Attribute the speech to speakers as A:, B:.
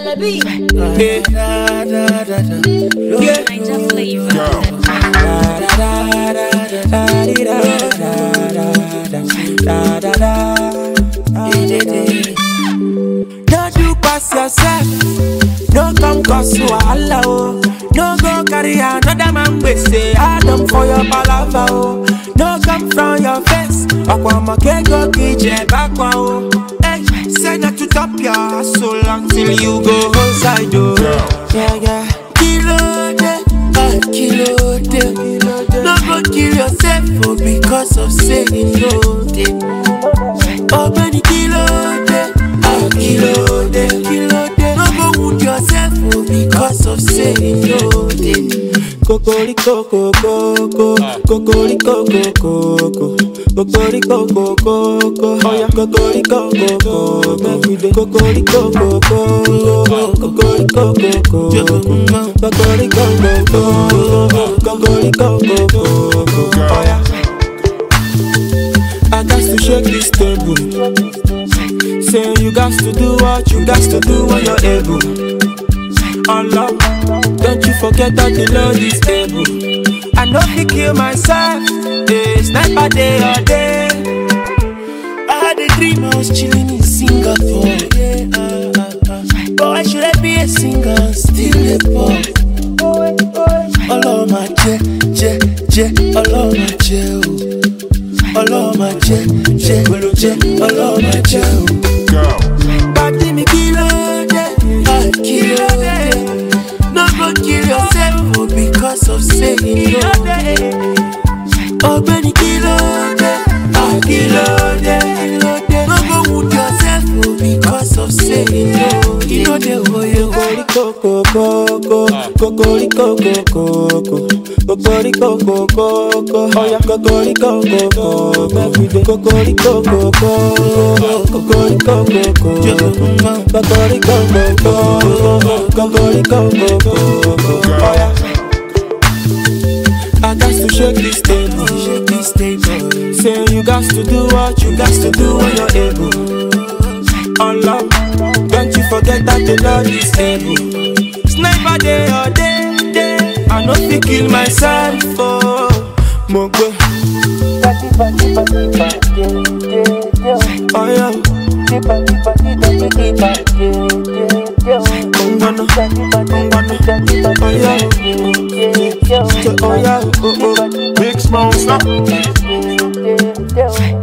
A: the beat.
B: Yeah. Da, da, da, da. Yeah.
A: Niger flavor.
B: Da, da, da, da, da, di, da, da, da, da, da, da, da. Yeah, yeah, yeah. Don't you pass yourself. No come cause you wahala oh. No go carry another man we say Adam for your palava oh. No come from your face. Aqua go kije bakwa oh. Hey, say not to top your hustle until you go outside oh. Yeah yeah. Kilo de, ah kilo de. No go kill yourself oh because of saying no de. Oh Benny kilo de, ah kilo de, kilo de. No go wound yourself oh because of saying no de. Kokoriko koko, kokoriko koko, kokoriko koko, oh yeah, kokoriko koko, kokoriko koko, kokoriko koko, kokoriko koko, kokoriko koko, oh yeah. I got to shake this table. Say you got to do what you got to do when you're able. Allah, don't you forget that the Lord is able. I know fi kill myself, yeah, sniper day or day. I had a dream I was chilling in Singapore. Yeah, uh, uh, uh. But why should I be a singer, still a pop? Ọlọ́run máa jẹ́ jẹ́ jẹ́ Ọlọ́run máa jẹ́ o. Ọlọ́run máa jẹ́ jẹ́ jẹ́ Ọlọ́run máa jẹ́ o. Pàdé mi kí ló dé? Ah, Kí ló dé? No go kill yourself oh, because of saying no. Ọ̀gbẹ́ni kí ló dé? Ah, Kí ló dé? No go wound yourself oh, because of saying no. Kí ló dé oye kokoriko koko, kokoriko koko, kokoriko koko, oya kokoriko koko, kokoriko koko, kokoriko koko, kokoriko koko, kokoriko koko, oya. I got to shake this table, shake this table. Say you got to do what you got to do when you're able. Allah, don't you forget that the Lord is able. Sniper day or day, day. I know fi kill myself oh, Mogwe. Oh yeah, Ungwana, Ungwana. Oh yeah, oh yeah, oh oh.
C: Big Smoke, stop.
D: Yeah.